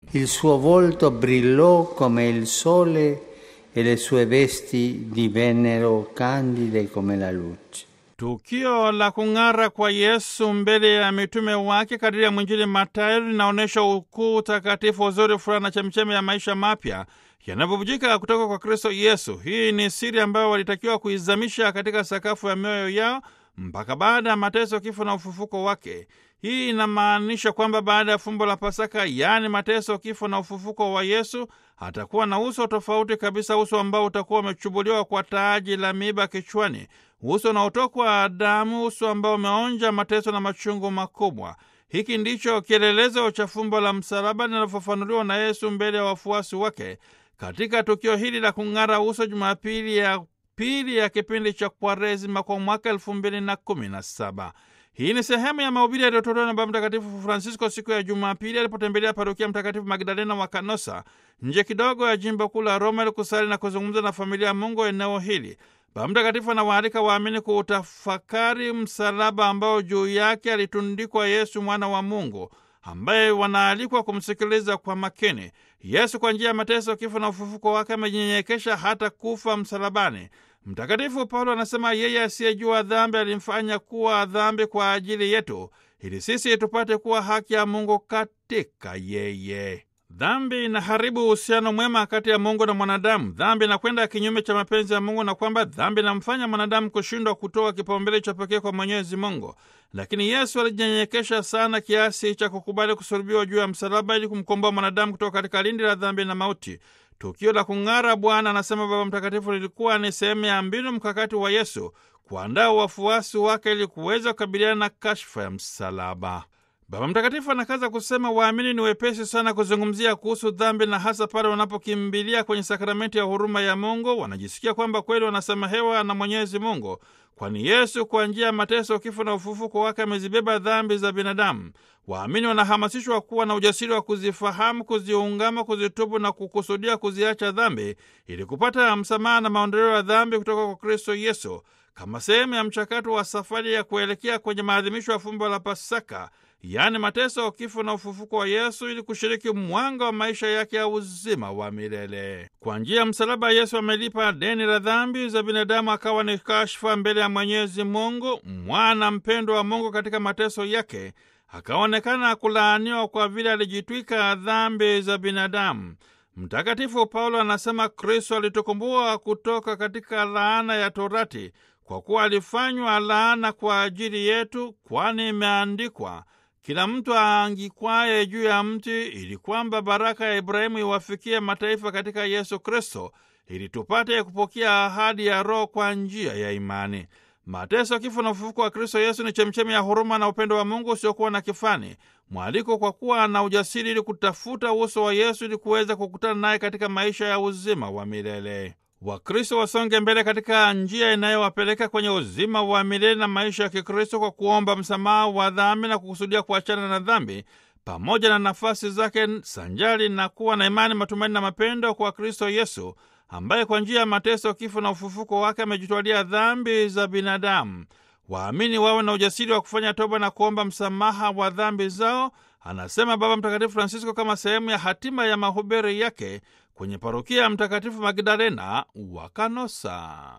Il suo volto brillò come il sole e le sue vesti divennero candide come la luce. Tukio la kung'ara kwa Yesu mbele ya mitume wake kadiri ya mwinjili Mathayo linaonyesha ukuu, utakatifu, uzuri, furaha na chemchemi ya maisha mapya yanavyobujika kutoka kwa Kristo Yesu. Hii ni siri ambayo walitakiwa kuizamisha katika sakafu ya mioyo yao mpaka baada ya mateso, kifo na ufufuko wake. Hii inamaanisha kwamba baada ya fumbo la Pasaka, yaani mateso, kifo na ufufuko wa Yesu, atakuwa na uso tofauti kabisa, uso ambao utakuwa umechubuliwa kwa taji la miiba kichwani, uso unaotokwa damu, uso ambao umeonja mateso na machungu makubwa. Hiki ndicho kielelezo cha fumbo la msalaba linalofafanuliwa na Yesu mbele ya wafuasi wake katika tukio hili la kung'ara uso, Jumapili ya pili ya kipindi cha Kwaresima kwa mwaka elfu mbili na kumi na saba. Hii ni sehemu ya mahubiri yaliyotolewa na Baba Mtakatifu Francisco siku ya Jumapili alipotembelea parokia Mtakatifu Magdalena wa Kanosa, nje kidogo ya jimbo kuu la Roma, ili kusali na kuzungumza na familia ya Mungu eneo hili. Baba Mtakatifu anawaalika waamini kuutafakari msalaba ambao juu yake alitundikwa Yesu mwana wa Mungu, ambaye wanaalikwa kumsikiliza kwa makini. Yesu kwa njia ya mateso, kifo na ufufuko wake amejinyenyekesha hata kufa msalabani. Mtakatifu Paulo anasema yeye asiyejua dhambi alimfanya kuwa dhambi kwa ajili yetu, ili sisi tupate kuwa haki ya Mungu katika yeye. Dhambi inaharibu uhusiano mwema kati ya Mungu na mwanadamu. Dhambi inakwenda kinyume cha mapenzi ya Mungu, na kwamba dhambi inamfanya mwanadamu kushindwa kutoa kipaumbele cha pekee kwa Mwenyezi Mungu. Lakini Yesu alijinyenyekesha sana kiasi cha kukubali kusulubiwa juu ya msalaba ili kumkomboa mwanadamu kutoka katika lindi la dhambi na mauti. Tukio la kung'ara Bwana, anasema Baba Mtakatifu, lilikuwa ni sehemu ya mbinu mkakati wa Yesu kuandaa wafuasi wake ili kuweza kukabiliana na kashfa ya msalaba. Baba Mtakatifu anakaza kusema waamini ni wepesi sana kuzungumzia kuhusu dhambi, na hasa pale wanapokimbilia kwenye sakramenti ya huruma ya Mungu wanajisikia kwamba kweli wanasamehewa na Mwenyezi Mungu, kwani Yesu kwa njia ya mateso, kifo na ufufuko wake amezibeba dhambi za binadamu. Waamini wanahamasishwa kuwa na ujasiri wa kuzifahamu, kuziungama, kuzitubu na kukusudia kuziacha dhambi ili kupata msamaha na maondoleo ya dhambi kutoka kwa Kristo Yesu, kama sehemu ya mchakato wa safari ya kuelekea kwenye maadhimisho ya fumbo la Pasaka, yaani mateso, kifo na ufufuko wa Yesu, ili kushiriki mwanga wa maisha yake ya uzima wa milele. Kwa njia ya msalaba, Yesu amelipa deni la dhambi za binadamu, akawa ni kashfa mbele ya Mwenyezi Mungu. Mwana mpendwa wa Mungu katika mateso yake akaonekana kulaaniwa kwa vile alijitwika dhambi za binadamu. Mtakatifu Paulo anasema Kristo alitukomboa kutoka katika laana ya Torati kwa kuwa alifanywa laana kwa ajili yetu, kwani imeandikwa, kila mtu aangikwaye juu ya mti, ili kwamba baraka ya Ibrahimu iwafikie mataifa katika Yesu Kristo, ili tupate kupokea ahadi ya Roho kwa njia ya imani. Mateso, kifo na ufufuko wa Kristo Yesu ni chemchemi ya huruma na upendo wa Mungu usiokuwa na kifani, mwaliko kwa kuwa na ujasiri ili kutafuta uso wa Yesu ili kuweza kukutana naye katika maisha ya uzima wa milele. Wakristo wasonge mbele katika njia inayowapeleka kwenye uzima wa milele na maisha ya Kikristo kwa kuomba msamaha wa dhambi na kukusudia kuachana na dhambi pamoja na nafasi zake, sanjari na kuwa na imani, matumaini na mapendo kwa Kristo Yesu ambaye kwa njia ya mateso, kifo na ufufuko wake amejitwalia dhambi za binadamu. Waamini wawe na ujasiri wa kufanya toba na kuomba msamaha wa dhambi zao, anasema Baba Mtakatifu Francisco, kama sehemu ya hatima ya mahubiri yake kwenye parokia ya Mtakatifu Magdalena wa Kanosa.